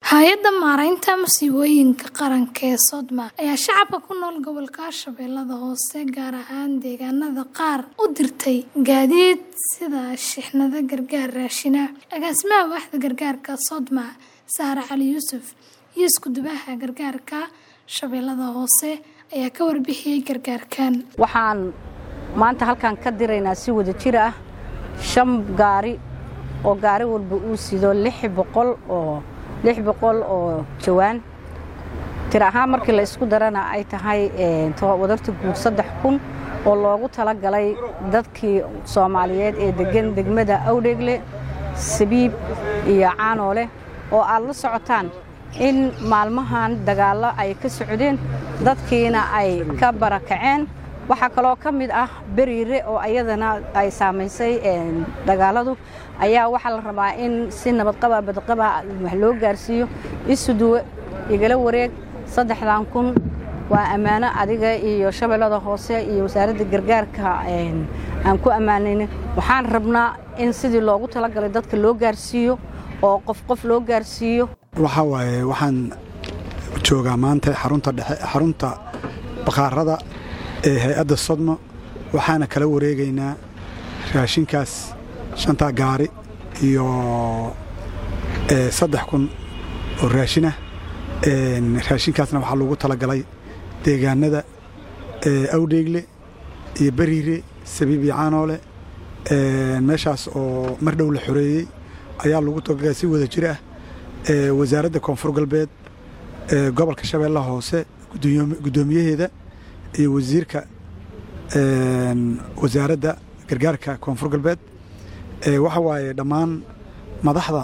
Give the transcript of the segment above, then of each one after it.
hay-adda maaraynta masiibooyinka qaranka ee sodma ayaa shacabka ku nool gobolka shabeellada hoose gaar ahaan deegaanada qaar u dirtay gaadiid sida shixnado gargaar raashina agaasimaha waaxda gargaarka sodma saare cali yuusuf iyo iskudubaha gargaarka shabeellada hoose ayaa ka warbixiyey gargaarkan waxaan maanta halkan ka diraynaa si wada jir ah shan gaari oo gaari walba uu sido lix boqol oo lix boqol oo jawaan tir ahaan markii la isku darana ay tahay wadarta guud saddex kun oo loogu talagalay dadkii soomaaliyeed ee degan degmada awdheegle sabiib iyo caanoole oo aad la socotaan in maalmahan dagaallo ay ka socdeen dadkiina ay ka barakaceen waxaa kaloo ka mid ah beriire oo ayadana ay saamaysay dagaaladu ayaa waxaa la rabaa in si nabadqaba badqaba wax loo gaarsiiyo isuduwe igala wareeg saddexdan kun waa ammaano adiga iyo shabeellada hoose iyo wasaaradda gargaarka aan ku ammaanayna waxaan rabnaa in sidii loogu talagalay dadka loo gaarsiiyo oo qof qof loo gaarsiiyo waxaa waaye waxaan joogaa maanta xarunta dhexe xarunta bakhaarada ee hay-adda sodmo waxaana kala wareegaynaa raashinkaas shantaa gaari iyo saddex kun oo raashinah raashinkaasna waxaa loogu talagalay deegaanada awdheegle iyo beriire sabiib iyo caanoole meeshaas oo mar dhow la xoreeyey ayaa lagu talagalay si wada jir ah wasaaradda koonfur galbeed gobolka shabeellaha hoose guddoomiyaheeda iyo wasiirka wasaaradda gargaarka koonfur galbeed waxa waaye dhammaan madaxda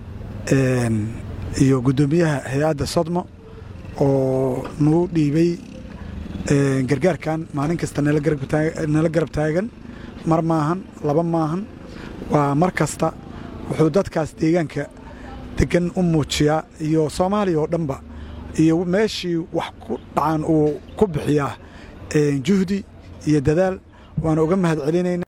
iyo guddoomiyaha hay-adda sodmo oo nagu dhiibay gargaarkan maalin kasta nala garab taagan mar maahan laba maahan waa mar kasta wuxuu dadkaas deegaanka degan u muujiyaa iyo soomaaliya oo dhanba iyo meeshii wax ku dhacaan uu ku bixiyaa juhdi iyo dadaal waana uga mahad celinayna